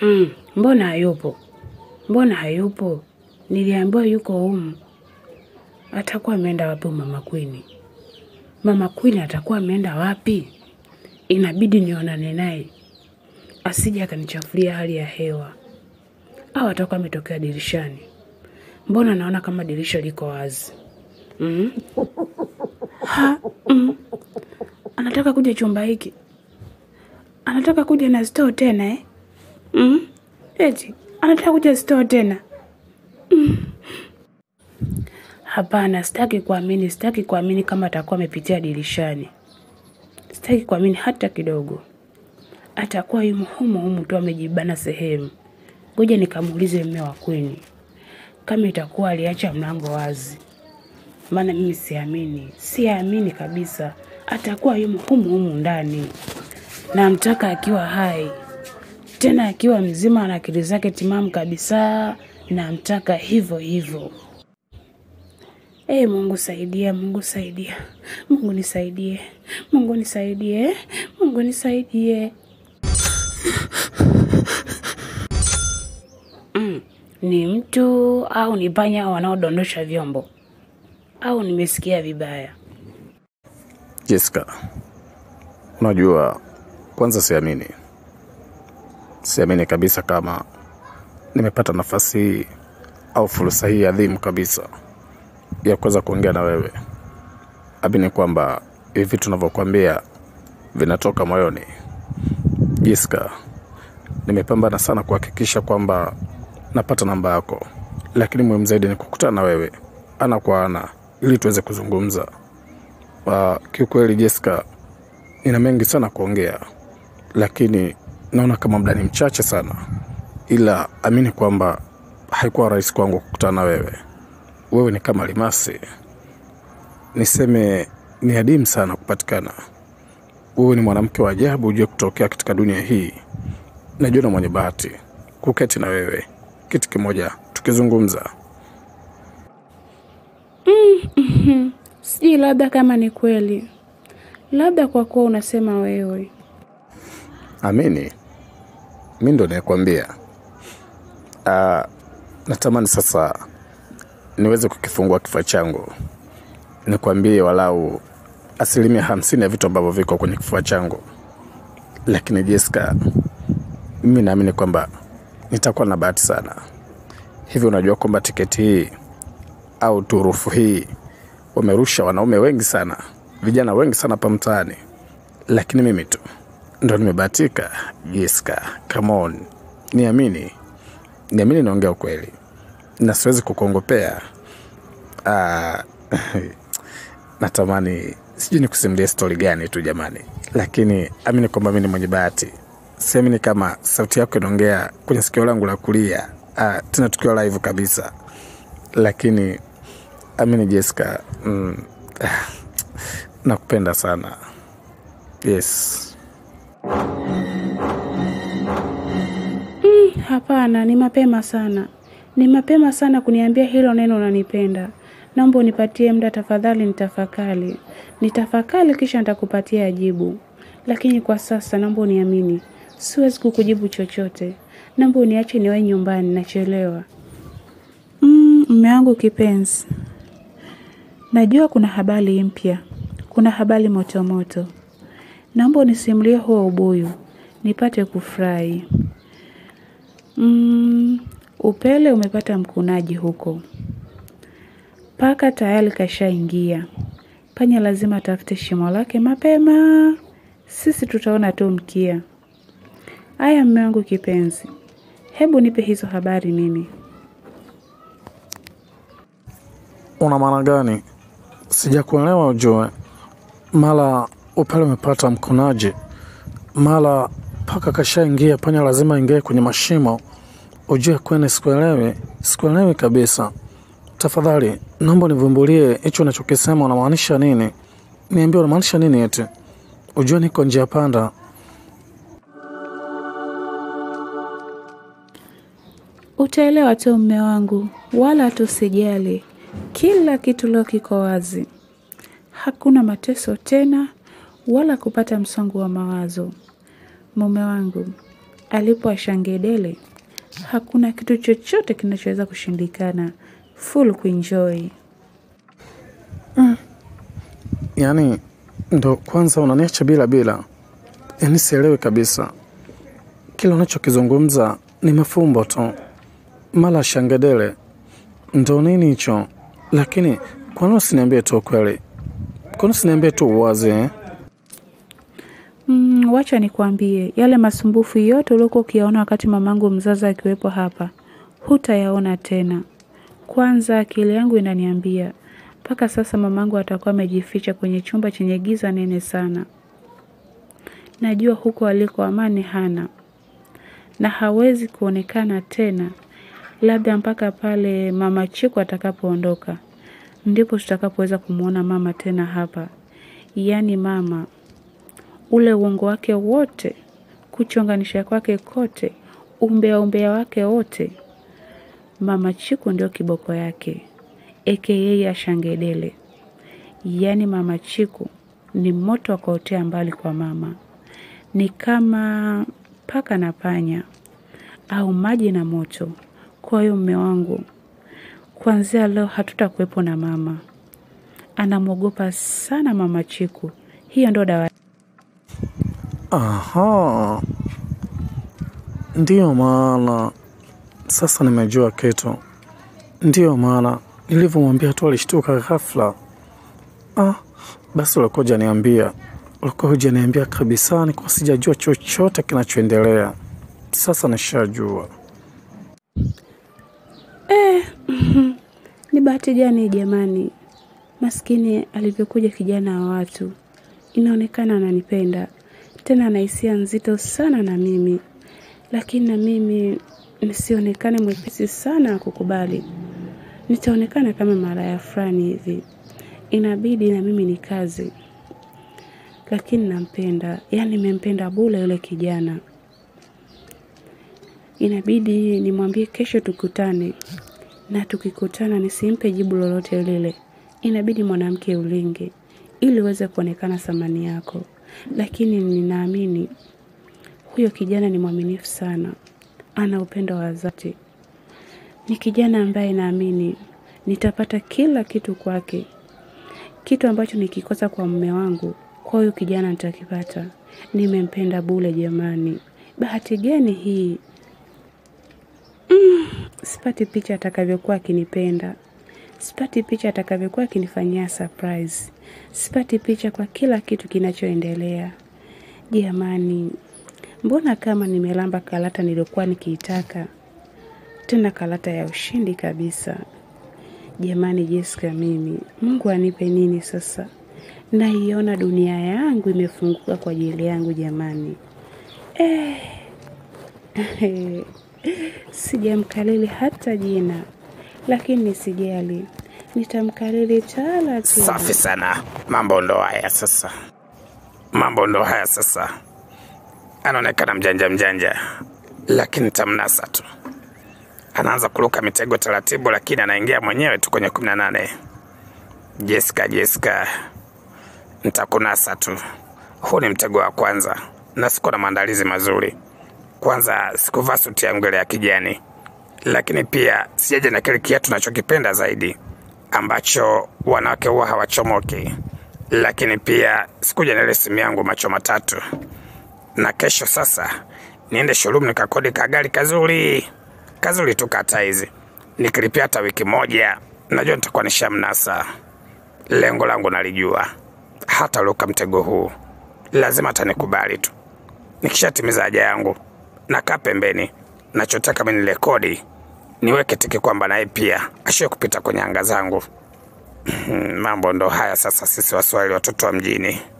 Mm, mbona hayupo? Mbona hayupo? Niliambiwa yuko humu. Atakuwa ameenda wapi mama Queen? Mama Queen atakuwa ameenda wapi? Inabidi nionane naye asije akanichafulia hali ya hewa, au atakuwa ametokea dirishani. Mbona naona kama dirisha liko wazi? mm Ha, mm. Anataka kuja chumba hiki, anataka kuja na stoo tena eh? mm? Eti anataka kuja stoo tena mm. Hapana, sitaki kuamini, sitaki kuamini kama atakuwa amepitia dirishani. Sitaki kuamini hata kidogo. Atakuwa yumo humo humo tu amejibana sehemu. Ngoja nikamuulize mme wa Queen kama itakuwa aliacha mlango wazi, maana mimi siamini, siamini kabisa. Atakuwa yumo humo humo ndani. Namtaka akiwa hai, tena akiwa mzima na akili zake timamu kabisa. Namtaka hivyo hivyo. Ee Mungu saidia, Mungu saidia, Mungu nisaidie, Mungu nisaidie, Mungu nisaidie. Mm, ni mtu au ni panya wanaodondosha vyombo au nimesikia vibaya? Jessica, unajua, kwanza siamini, siamini kabisa kama nimepata nafasi hii au fursa hii adhimu kabisa ya kuweza kuongea na wewe. Amini kwamba hivi vitu tunavyokuambia vinatoka moyoni. Jessica, nimepambana sana kuhakikisha kwamba napata namba yako, lakini muhimu zaidi ni kukutana na wewe ana kwa ana ili tuweze kuzungumza. Uh, kiukweli Jessica, nina mengi sana kuongea, lakini naona kama muda ni mchache sana, ila amini kwamba haikuwa rahisi kwangu kukutana na wewe. Wewe ni kama limasi, niseme ni adimu sana kupatikana. Wewe ni mwanamke wa ajabu ujue kutokea katika dunia hii. Najiona mwenye bahati kuketi na wewe kiti kimoja tukizungumza. Sijui, labda kama ni kweli, labda kwa kuwa unasema wewe. Amini, mi ndo nayekwambia. Ah, natamani sasa niweze kukifungua kifua changu nikwambie walau asilimia hamsini ya vitu ambavyo viko kwenye kifua changu, lakini Jessica, mimi naamini kwamba nitakuwa na bahati sana. Hivi unajua kwamba tiketi hii au turufu hii wamerusha wanaume wengi sana, vijana wengi sana hapa mtaani, lakini mimi tu ndo nimebahatika. Jessica, come on, niamini, niamini, naongea ukweli na siwezi kukuongopea. Ah, natamani sijui nikusimulia stori gani tu jamani, lakini amini kwamba mi ni mwenye bahati. Siamini kama sauti yako inaongea kwenye sikio langu la kulia, ah, tena tukiwa live kabisa, lakini amini Jessica, mm, ah, nakupenda sana. Yes. Hapana, ni mapema sana, ni mapema sana kuniambia hilo neno unanipenda. Naomba unipatie muda tafadhali, nitafakari, nitafakari kisha nitakupatia jibu. Lakini kwa sasa naomba uniamini, siwezi kukujibu chochote. Naomba uniache niwahi nyumbani, nachelewa. Mm, mme wangu kipenzi, najua kuna habari mpya, kuna habari motomoto. Naomba unisimulie huo ubuyu nipate kufurahi. Mm, upele umepata mkunaji huko. Paka tayari kashaingia. Panya lazima atafute shimo lake mapema. Sisi tutaona tu mkia. Aya, mme wangu kipenzi, hebu nipe hizo habari mimi. Una maana gani? Sijakuelewa ujue. Mara upele umepata mkonaji, mara paka kashaingia, panya lazima ingie kwenye mashimo. Ujue kwene, sikuelewi, sikuelewi kabisa. Tafadhali naomba nivumbulie hicho unachokisema, unamaanisha nini? Niambie unamaanisha nini eti? Ujue niko njia panda. Utaelewa tu mme wangu, wala tusijali. Kila kitu leo kiko wazi, hakuna mateso tena wala kupata msongo wa mawazo. Mume wangu, alipo ashangedele, hakuna kitu chochote kinachoweza kushindikana. Full kuenjoy. Yaani ndo kwanza unaniacha bila bila, yaani sielewi kabisa. Kila unachokizungumza ni mafumbo tu, mala shangedele ndo nini hicho? Lakini kwani usiniambie tu ukweli? Kwani usiniambie tu uwazi eh? Mm, wacha nikwambie, yale masumbufu yote uliokuwa ukiyaona wakati mamangu mzazi akiwepo hapa, hutayaona tena. Kwanza akili yangu inaniambia mpaka sasa mamangu atakuwa amejificha kwenye chumba chenye giza nene sana. Najua huko aliko amani hana na hawezi kuonekana tena, labda mpaka pale mama Chiku atakapoondoka, ndipo tutakapoweza kumwona mama tena hapa. Yaani mama ule uongo wake wote, kuchonganisha kwake kote, umbea umbea wake wote, mama Chiku ndio kiboko yake aka Ashangedele. Yaani mama Chiku ni moto wa kuotea mbali kwa mama, ni kama paka na panya au maji na moto. Kwa hiyo mme wangu, kuanzia leo hatutakuwepo na mama. Anamwogopa sana mama Chiku, hiyo ndo dawa Aha, ndiyo maana sasa nimejua kitu. Ndiyo maana nilivyomwambia tu alishtuka ghafla. Ah, basi ulikuwa hujaniambia, ulikuwa hujaniambia kabisa, nilikuwa sijajua chochote kinachoendelea. Sasa nishajua. Ni bahati gani jamani, maskini alivyokuja kijana wa watu. Inaonekana ananipenda tena, ana hisia nzito sana na mimi, lakini na mimi nisionekane mwepesi sana wa kukubali. Nitaonekana kama malaya fulani hivi, inabidi na mimi ni kazi, lakini nampenda, yaani nimempenda bule yule kijana. Inabidi nimwambie kesho tukutane, na tukikutana nisimpe jibu lolote lile. Inabidi mwanamke ulinge ili uweze kuonekana thamani yako, lakini ninaamini huyo kijana ni mwaminifu sana, ana upendo wa dhati. Ni kijana ambaye naamini nitapata kila kitu kwake, kitu ambacho nikikosa kwa mume wangu, kwa huyo kijana nitakipata. Nimempenda bule jamani, bahati gani hii? Sipati picha atakavyokuwa akinipenda, sipati picha atakavyokuwa akinifanyia surprise, sipati picha kwa kila kitu kinachoendelea. Jamani, mbona kama nimelamba karata niliyokuwa nikiitaka, tena karata ya ushindi kabisa. Jamani Jessica, mimi Mungu anipe nini sasa? Naiona dunia yangu imefunguka kwa ajili yangu jamani. Eh. Sijamkalili hata jina, lakini nisijali, nitamkalili taratibu. Safi sana, mambo ndo haya sasa, mambo ndo haya sasa. Anaonekana mjanja mjanja, lakini tamnasa tu. Anaanza kuruka mitego taratibu, lakini anaingia mwenyewe tu kwenye kumi na nane. Jessica, Jessica, nitakunasa tu. Huu ni mtego wa kwanza na siko na maandalizi mazuri. Kwanza sikuvaa suti yangu ile ya kijani, lakini pia sijaja na kile kiatu nachokipenda zaidi ambacho wanawake huwa hawachomoki, lakini pia sikuja na ile simu yangu macho matatu. Na kesho sasa niende showroom nikakodi kagari kazuri kazuri tu kata hizi, nikilipia hata wiki moja, najua nitakuwa nishamnasa. Lengo langu nalijua, hata uliuka mtego huu lazima atanikubali tu. Nikishatimiza haja yangu nakaa pembeni, nachotaka mimi nirekodi, niweke tiki kwamba naye pia ashiwe kupita kwenye anga zangu. Mambo ndo haya sasa, sisi Waswahili watoto wa mjini.